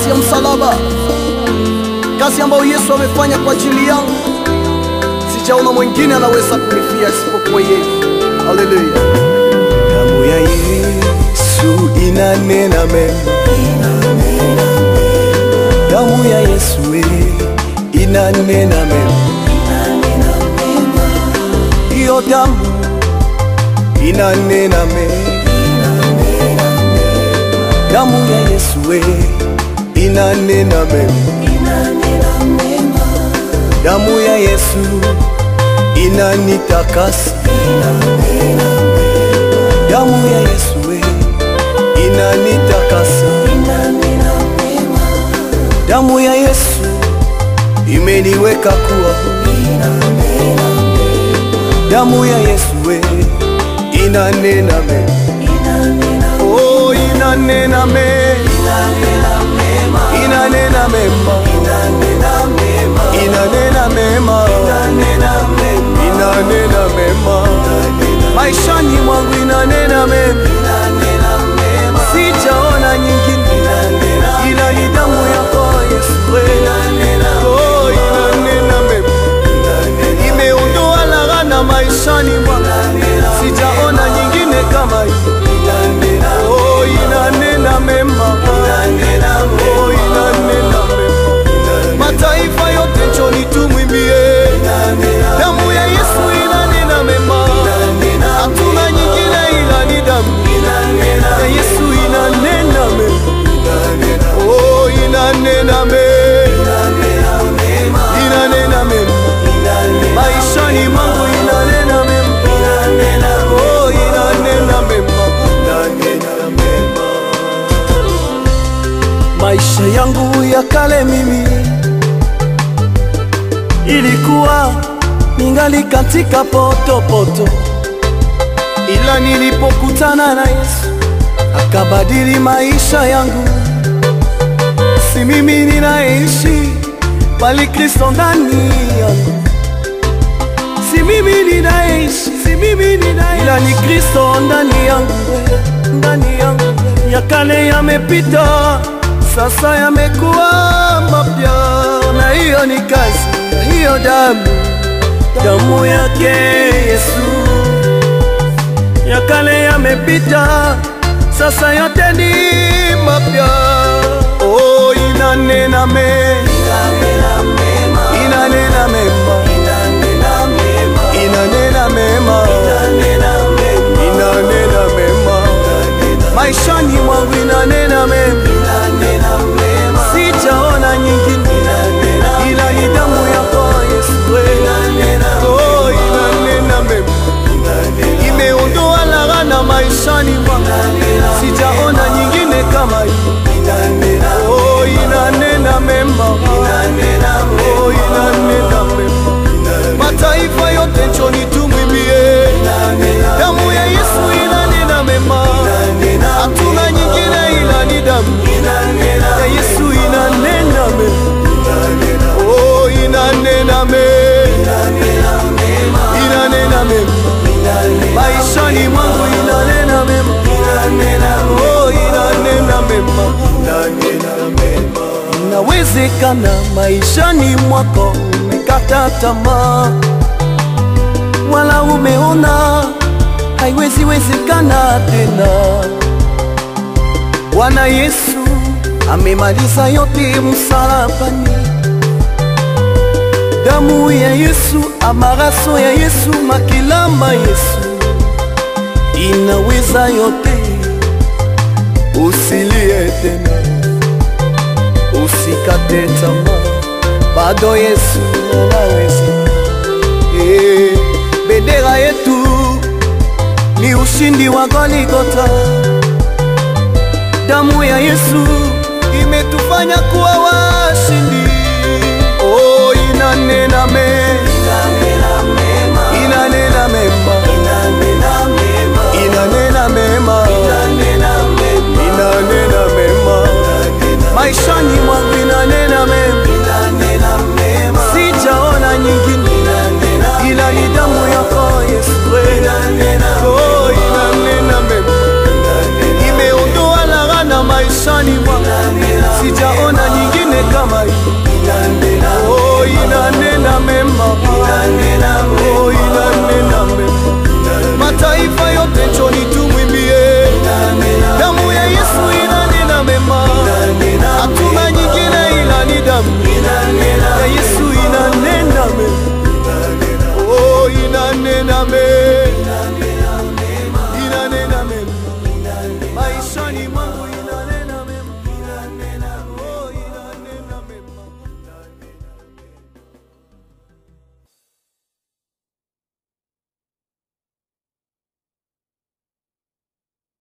kazi ya msalaba, kazi ambayo Yesu amefanya kwa ajili yangu. Sijaona mwingine anaweza kunifia isipokuwa yeye. Haleluya! Damu ya Yesu inanena mema, damu ya Yesu eh, inanena mema, hiyo damu inanena mema, damu ya Yesu eh, inanena mema, damu ya Yesu inanitakasa damu ya Yesu we inanitakasa, damu ya Yesu imeniweka kuwa huru, damu ya Yesu we inanena mema, oh inanena mema, inanena mema, inanena mema, inanena mema, maishani mwangu inanena mema, sijaona nyingine ila ni damu yako Yesu we. Oh, inanena mema, imeondoa laghana maishani mwangu, sijaona nyingine kama hii. Oh, inanena mema, oh, inanena mema, mataifa yote njoni tumwimbie damu ya Yesu inanena mema, hatuna nyingine ila ni damu ya Yesu inanena mema, oh inanena mema, inanena mema, maishani mwangu inanena mema, oh inanena mema, inanena mema, maisha yangu ya kale mimi ilikuwa ningali katika potopoto, ila nilipokutana na Yesu akabadili maisha yangu. Si mimi ninaishi, bali Kristo ndani yangu. Si mimi ninaishi, si mimi ninaishi, ila ni Kristo ndani yangu, ndani yangu. Ya kale yamepita, sasa yamekuwa mapya, na hiyo ni kazi ya hiyo damu, damu yake Yesu. Ya kale yamepita, sasa yote ni mapya. Oh, inanena mema, inanena mema, inanena mema, inanena mema, maishani mwangu inanena mema, sijaona nyingine ila ni damu yako Yesu. we. Oh, inanena mema, imeondoa laghana maishani mwangu, sijaona nyingine kama hii. Oh, inanena mema, oh, inanena mema, mataifa yote njoni tumwimbie damu ya Yesu inanena mema, hatuna nyingine ila ni damu ya Yesu inanena mema, oh, inanena mema, inanena mema, maishani mwangu inanena mema, oh, inanena mema, inanena mema. Inawezekana maishani mwako umekata tamaa, wala umeona haiwezi wezekana tena. Bwana Yesu amemaliza yote msalabani, damu ya Yesu, amaraso ya Yesu, makilama Yesu inaweza yote. Usilie tena, usikate tamaa, bado Yesu anaweza. Eh, bendera yetu ni ushindi wa Golgotha. Damu ya Yesu imetufanya kuwa washindi. Oh, inanena mema, inanena mema, inanena mema, inanena mema, maishani mwangu inanena mema, sijaona nyingine ila ni damu yako Yesu. Oh, inanena mema, imeondoa laghana maisha maishani mwangu sijaona nyingine kama hii oh, inanena mema